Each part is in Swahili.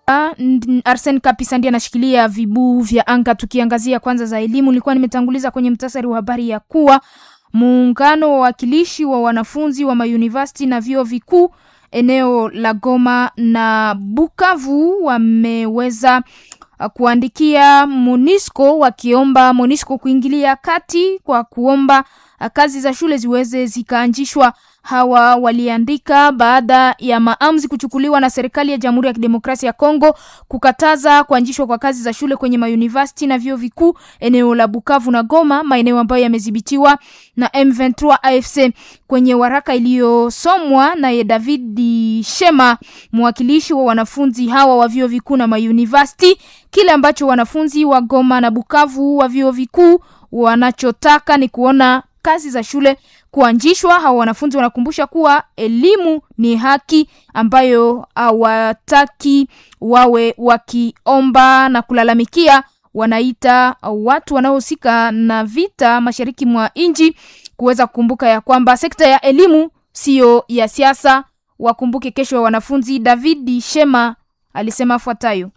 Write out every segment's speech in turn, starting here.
Arsen Kapisa ndiye anashikilia vibu vya anga. Tukiangazia kwanza za elimu, nilikuwa nimetanguliza kwenye mtasari wa habari ya kuwa muungano wa wawakilishi wa wanafunzi wa mayunivasiti na vyuo vikuu eneo la Goma na Bukavu wameweza kuandikia Monisco wakiomba Monisco kuingilia kati kwa kuomba kazi za shule ziweze zikaanzishwa. Hawa waliandika baada ya maamuzi kuchukuliwa na serikali ya Jamhuri ya Kidemokrasia ya Kongo kukataza kuanzishwa kwa kazi za shule kwenye mayunivasiti na vyuo vikuu eneo la Bukavu na Goma, maeneo ambayo yamedhibitiwa na M23 AFC. Kwenye waraka iliyosomwa naye David Shema, mwakilishi wa wanafunzi hawa wa vyuo vikuu na mayunivasiti, kile ambacho wanafunzi wa Goma na Bukavu wa vyuo vikuu wanachotaka ni kuona kazi za shule kuanzishwa. Hawa wanafunzi wanakumbusha kuwa elimu ni haki ambayo hawataki wawe wakiomba na kulalamikia. Wanaita watu wanaohusika na vita mashariki mwa nchi kuweza kukumbuka ya kwamba sekta ya elimu siyo ya siasa. Wakumbuke kesho ya wanafunzi. David Shema alisema afuatayo: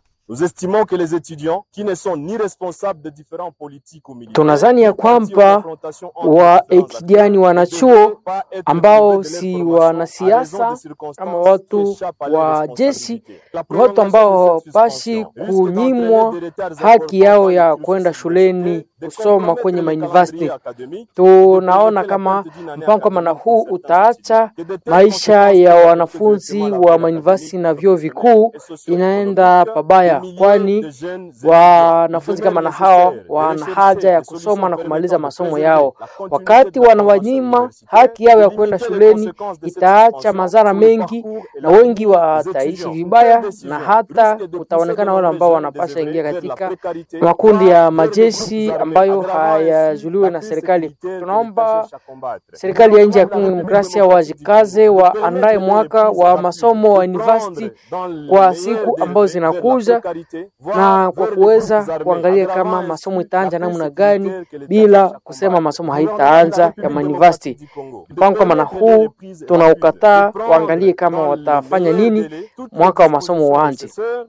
Tunazani ya kwamba waekidiani wanachuo ambao si wanasiasa ama watu wa jeshi ni watu ambao hawapashi kunyimwa haki yao ya kwenda shuleni kusoma kwenye mauniversity. Tunaona kama mpango kama na huu utaacha maisha ya wanafunzi wa mauniversity na vyuo vikuu inaenda pabaya, kwani wanafunzi kama na hao wana haja ya kusoma na kumaliza masomo yao. Wakati wanawanyima haki yao ya kwenda shuleni, itaacha madhara mengi, na wengi wataishi vibaya, na hata kutaonekana wale ambao wanapasha ingia katika makundi ya majeshi ambayo hayajuliwe na serikali. Tunaomba serikali ya nchi ya Kongo Demokrasia wajikaze, waandae mwaka wa masomo wa university kwa siku ambazo zinakuja, na kwa kuweza kuangalia kama masomo itaanja namna gani, bila kusema masomo haitaanza ya university. Mpango kama na huu tunaukataa, waangalie kama watafanya nini mwaka wa masomo uanze.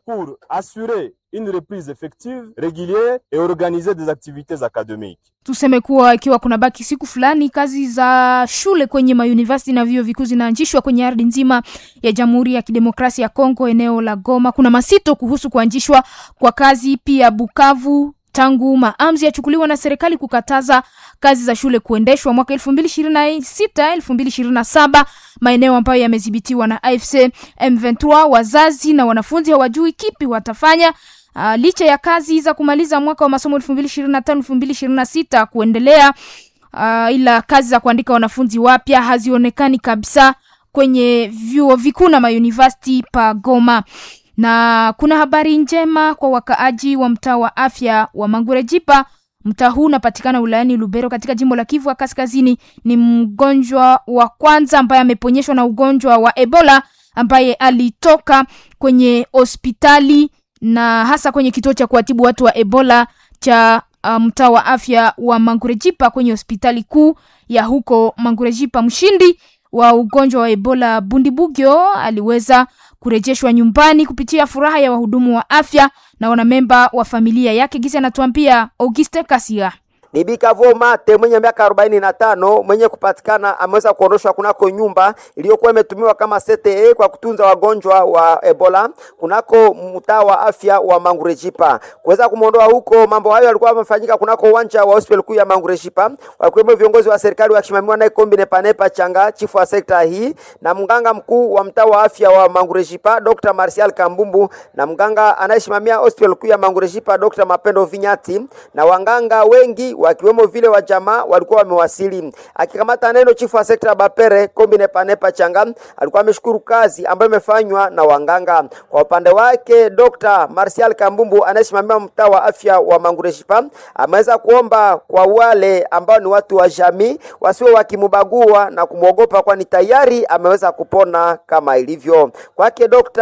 Une reprise effective, régulière et organiser des activités académiques. Tuseme kuwa ikiwa kuna baki siku fulani kazi za shule kwenye mauniversity na vyuo vikuu zinaanzishwa kwenye ardhi nzima ya Jamhuri ya Kidemokrasia ya Kongo, eneo la Goma, kuna masito kuhusu kuanzishwa kwa kazi pia Bukavu tangu maamuzi yachukuliwa na serikali kukataza kazi za shule kuendeshwa mwaka 2026 2027, maeneo ambayo yamedhibitiwa na AFC M23. Wazazi na wanafunzi hawajui kipi watafanya. Uh, licha ya kazi za kumaliza mwaka wa masomo 2025 2026 kuendelea, uh, ila kazi za kuandika wanafunzi wapya hazionekani kabisa kwenye vyuo vikuu na mauniversity pa Goma na kuna habari njema kwa wakaaji wa mtaa wa afya wa Mangurejipa. Mtaa huu unapatikana wilayani Lubero katika jimbo la Kivu ya Kaskazini. Ni mgonjwa wa kwanza ambaye ameponyeshwa na ugonjwa wa Ebola ambaye alitoka kwenye hospitali na hasa kwenye kituo cha kuwatibu watu wa Ebola cha mtaa um, wa afya wa Mangurejipa kwenye hospitali kuu ya huko Mangurejipa. Mshindi wa ugonjwa wa Ebola Bundibugyo aliweza kurejeshwa nyumbani kupitia furaha ya wahudumu wa afya na wanamemba wa familia yake. Gisi anatuambia Auguste Kasia. Ni Bikavo Mate mwenye miaka arobaini na tano mwenye kupatikana ameweza kuondoshwa kunako nyumba iliyokuwa imetumiwa kama CTE kwa kutunza wagonjwa wa Ebola kunako mtaa wa afya wa Mangurejipa. Kuweza kumwondoa huko, mambo hayo yalikuwa yamefanyika kunako uwanja wa hospitali kuu ya Mangurejipa, wakiwemo viongozi wa serikali wakisimamiwa na Kombi Nepanepa Changa, chifu wa sekta hii, na mganga mkuu wa mtaa wa afya wa Mangurejipa Dr. Martial Kambumbu, na mganga anayesimamia hospitali kuu ya Mangurejipa Dr. Mapendo Vinyati, na wanganga wengi wakiwemo vile wa jamaa walikuwa wamewasili. Akikamata neno chifu wa sekta Bapere Kombi Nepanepa Changa alikuwa ameshukuru kazi ambayo imefanywa na wanganga. Kwa upande wake Dr. Martial Kambumbu anayesimamia mtaa wa afya wa Mangureshipa ameweza kuomba kwa wale ambao ni watu wa jamii wasiwe wakimubagua na kumwogopa, kwani tayari ameweza kupona kama ilivyo kwake. Dr.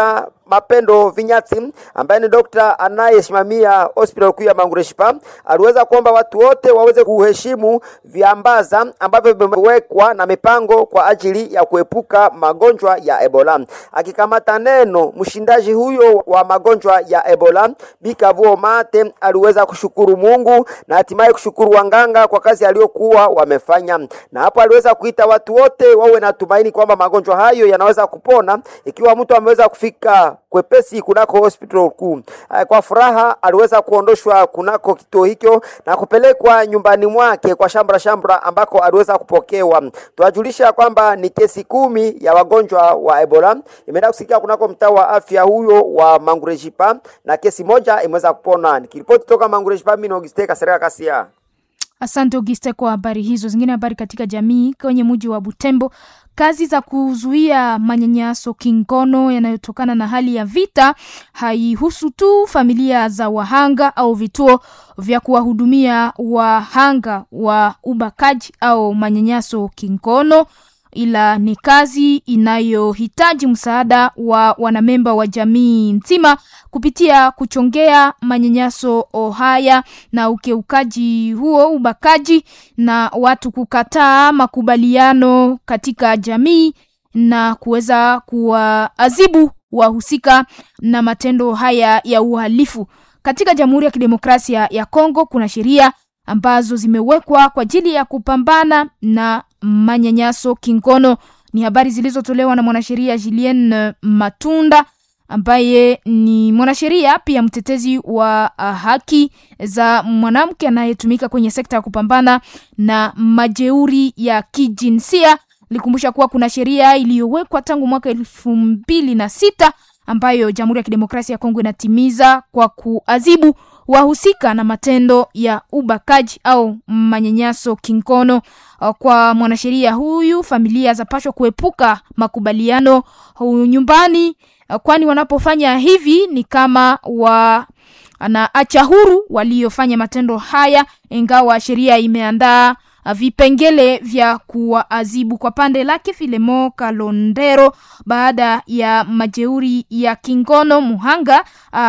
Mapendo Vinyati ambaye ni dokta anayesimamia hospital kuu ya Mangureshipa aliweza kuomba watu wote waweze kuheshimu viambaza ambavyo vimewekwa na mipango kwa ajili ya kuepuka magonjwa ya Ebola. Akikamata neno mshindaji huyo wa magonjwa ya Ebola Bikavuo Mate aliweza kushukuru Mungu na hatimaye kushukuru wanganga kwa kazi aliyokuwa wamefanya, na hapo aliweza kuita watu wote wawe na tumaini kwamba magonjwa hayo yanaweza kupona ikiwa mtu ameweza kufika kwepesi kunako hospital kuu. Kwa furaha aliweza kuondoshwa kunako kituo hicho na kupelekwa nyumbani mwake kwa shambra shambra ambako aliweza kupokewa. Tuwajulisha kwamba ni kesi kumi ya wagonjwa wa Ebola imeenda kusikia kunako mtaa wa afya huyo wa Mangurejipa na kesi moja imeweza kupona. Nikiripoti toka Mangurejipa, mimi ni Auguste Kasereka Kasia. Asante Auguste kwa habari hizo. Zingine habari katika jamii kwenye mji wa Butembo, kazi za kuzuia manyanyaso kingono yanayotokana na hali ya vita haihusu tu familia za wahanga au vituo vya kuwahudumia wahanga wa ubakaji au manyanyaso kingono ila ni kazi inayohitaji msaada wa wanamemba wa jamii nzima kupitia kuchongea manyanyaso haya na ukeukaji huo ubakaji na watu kukataa makubaliano katika jamii na kuweza kuwaadhibu wahusika na matendo haya ya uhalifu. Katika Jamhuri ya Kidemokrasia ya Kongo kuna sheria ambazo zimewekwa kwa ajili ya kupambana na manyanyaso kingono. Ni habari zilizotolewa na mwanasheria Julien Matunda ambaye ni mwanasheria pia mtetezi wa haki za mwanamke anayetumika kwenye sekta ya kupambana na majeuri ya kijinsia. Likumbusha kuwa kuna sheria iliyowekwa tangu mwaka elfu mbili na sita ambayo Jamhuri ya Kidemokrasia ya Kongo inatimiza kwa kuadhibu wahusika na matendo ya ubakaji au manyanyaso kingono. Kwa mwanasheria huyu, familia zapashwa kuepuka makubaliano nyumbani, kwani wanapofanya hivi ni kama wa anaacha huru waliofanya matendo haya, ingawa sheria imeandaa vipengele vya kuwaadhibu. Kwa pande lake Filemo Kalondero, baada ya majeuri ya kingono, muhanga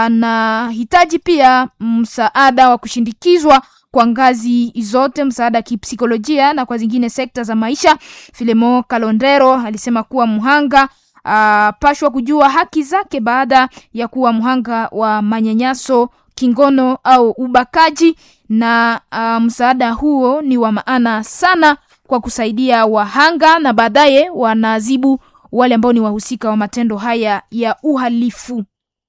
anahitaji pia msaada wa kushindikizwa kwa ngazi zote, msaada wa kipsikolojia na kwa zingine sekta za maisha. Filemo Kalondero alisema kuwa muhanga apashwa kujua haki zake baada ya kuwa mhanga wa manyanyaso kingono au ubakaji na uh, msaada huo ni wa maana sana kwa kusaidia wahanga na baadaye wanaadhibu wale ambao ni wahusika wa matendo haya ya uhalifu.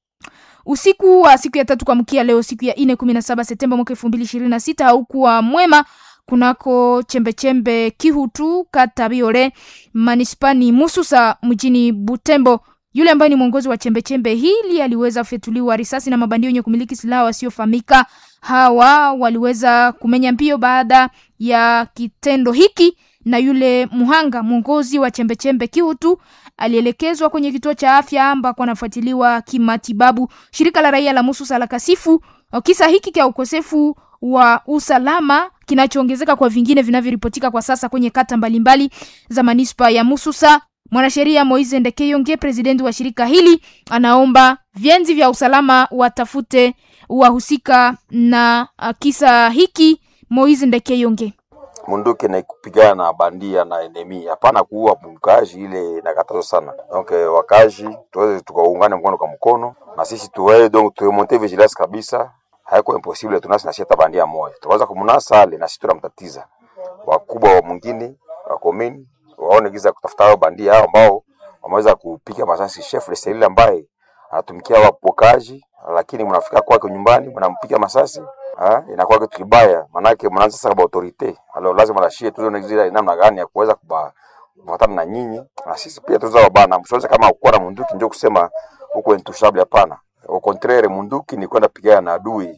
Usiku wa siku ya tatu kuamkia leo siku ya nne kumi na saba Septemba mwaka elfu mbili ishirini na sita haukuwa mwema kunako chembechembe Kihutu kata Biore manispani Mususa mjini Butembo. Yule ambaye ni mwongozi wa chembechembe hili aliweza kufyatuliwa risasi na mabandio wenye kumiliki silaha wasiofahamika. Hawa waliweza kumenya mbio baada ya kitendo hiki, na yule muhanga mwongozi wa chembechembe Kihutu alielekezwa kwenye kituo cha afya ambako anafuatiliwa kimatibabu. Shirika la raia la Mususa la kasifu kisa hiki cha ukosefu wa usalama kinachoongezeka kwa vingine vinavyoripotika kwa sasa kwenye kata mbalimbali za manispa ya Mususa. Mwanasheria Moise Ndekeyonge, presidenti wa shirika hili, anaomba vyenzi vya usalama watafute wahusika na kisa hiki. Moise Ndekeyonge: munduki na kupigana na bandia na enemi, hapana kuua mkazi, ile inakatazwa sana. Donc wakazi tuweze tukaungane mkono kwa mkono, na sisi tuwe donc turemonte vigilance kabisa haiko impossible tunasi na sheta bandia moja tukaanza kumunasa ale na sisi tunamtatiza wakubwa wa mwingine wa komini waone giza kutafuta hao bandia hao ambao wameweza kupiga masasi chef de cellule ambaye anatumikia wapokaji, lakini mnafika kwake nyumbani mnampiga masasi ha? inakuwa kitu kibaya, manake mnaanza sasa kwa autorite alo, lazima lashie tuone giza namna gani ya kuweza kuba kufuatana na nyinyi na sisi pia tunaweza wabana, msiweze kama kuwa na munduki ndio kusema huko intouchable, hapana. Au contraire munduki ni kwenda pigana na adui.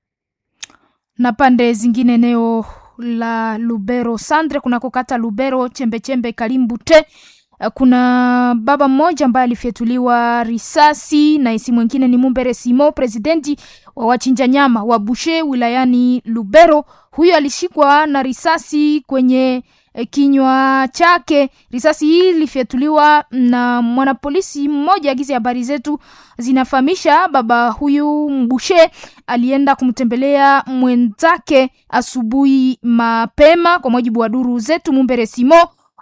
Na pande zingine eneo la Lubero Sandre kunako kata Lubero chembechembe Kalimbu te kuna baba mmoja ambaye alifyatuliwa risasi na isi mwingine ni Mumbere Simo, presidenti wa wachinja nyama wa Bushe wilayani Lubero. Huyo alishikwa na risasi kwenye e, kinywa chake. Risasi hii ilifyatuliwa na mwanapolisi mmoja. Gizi habari zetu zinafahamisha baba huyu Mbushe alienda kumtembelea mwenzake asubuhi mapema. Kwa mujibu wa duru zetu, Mumbere Simo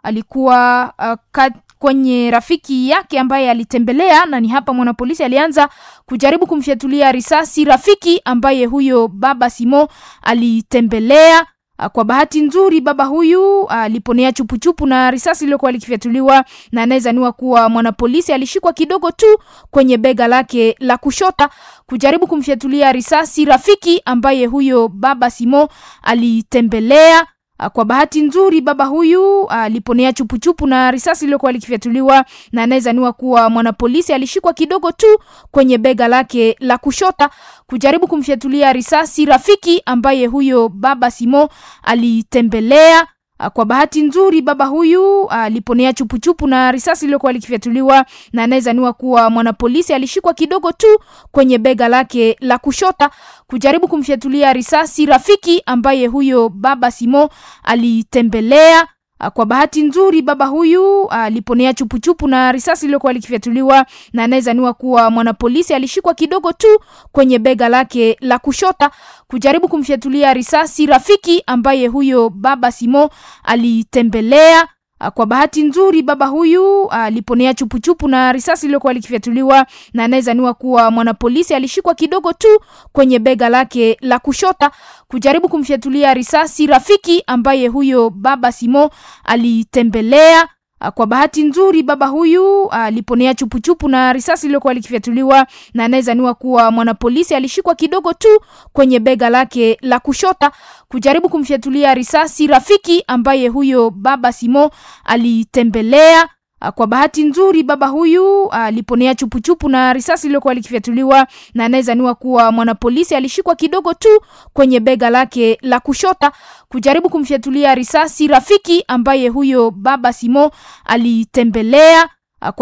alikuwa uh, kat, kwenye rafiki yake ambaye alitembelea, na ni hapa mwanapolisi alianza kujaribu kumfyatulia risasi rafiki ambaye huyo baba Simo alitembelea. Kwa bahati nzuri baba huyu aliponea chupuchupu na risasi iliyokuwa likifyatuliwa na anayezaniwa kuwa mwanapolisi alishikwa kidogo tu kwenye bega lake la kushota kujaribu kumfyatulia risasi rafiki ambaye huyo baba Simo alitembelea. Kwa bahati nzuri baba huyu aliponea chupuchupu na risasi iliyokuwa likifyatuliwa na anayezaniwa kuwa mwanapolisi alishikwa kidogo tu kwenye bega lake la kushota kujaribu kumfyatulia risasi rafiki ambaye huyo baba Simo alitembelea. Kwa bahati nzuri baba huyu aliponea chupuchupu na risasi iliyokuwa likifyatuliwa na anayezaniwa kuwa mwanapolisi alishikwa kidogo tu kwenye bega lake la kushota kujaribu kumfyatulia risasi rafiki ambaye huyo baba Simo alitembelea. Kwa bahati nzuri baba huyu aliponea chupuchupu na risasi iliyokuwa likifyatuliwa na anayezaniwa kuwa mwanapolisi alishikwa kidogo tu kwenye bega lake la kushota kujaribu kumfyatulia risasi rafiki ambaye huyo baba Simo alitembelea. Kwa bahati nzuri baba huyu aliponea chupuchupu na risasi iliyokuwa likifyatuliwa na anayezaniwa kuwa mwanapolisi alishikwa kidogo tu kwenye bega lake la kushota kujaribu kumfyatulia risasi rafiki ambaye huyo baba Simo alitembelea. Kwa bahati nzuri baba huyu aliponea chupuchupu na risasi iliyokuwa likifyatuliwa na anayezaniwa kuwa mwanapolisi alishikwa kidogo tu kwenye bega lake la kushota kujaribu kumfyatulia risasi rafiki ambaye huyo baba Simo alitembelea. Kwa bahati nzuri baba huyu aliponea chupuchupu na risasi iliyokuwa likifyatuliwa na anayezaniwa kuwa mwanapolisi alishikwa kidogo tu kwenye bega lake la kushota kujaribu kumfyatulia risasi rafiki ambaye huyo baba Simo alitembelea.